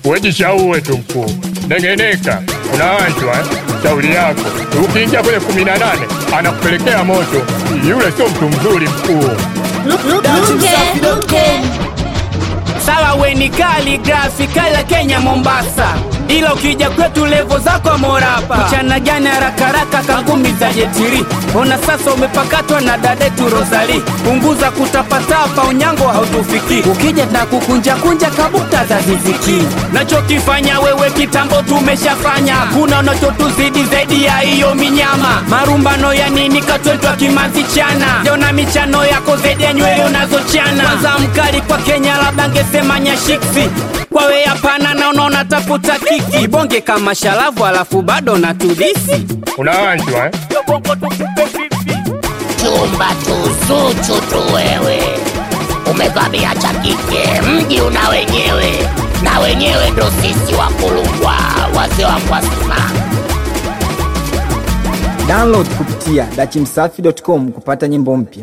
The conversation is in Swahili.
wejishauwe tu mkuu, nengeneka, unaanjwa eh? shauri yako. Ukiingia kwenye kumi na nane anakupelekea moto. Yule sio mtu mzuri mkuu. Sawa we ni kaligrafi kala Kenya Mombasa, ila ukija kwetu levo zako morapa. Mchana gani harakaraka kangumi za jetiri, ona sasa umepakatwa na dadetu Rosali. Punguza kutapatapa, unyango hautufiki. Ukija na kukunja kunja kabuta za ziziki. Nachokifanya wewe kitambo tumeshafanya, hakuna unachotuzidi zaidi ya hiyo minyama. Marumbano ya nini katwetwa kimanzi chana, jona michano yako zaidi ya nywele unazochana. Kwanza mkali kwa Kenya labda ngesema nyashiksi kwawe hapana, na unaona tafuta kiki bonge kama shalavu, alafu bado na tudisi Unaanjwa eh? chumba tuzuchu tu wewe, umevamia cha kike, mji una wenyewe, na wenyewe ndo sisi wakulungwa, wazee wa Kwasima. Download kupitia dachimsafi.com kupata nyimbo mpya.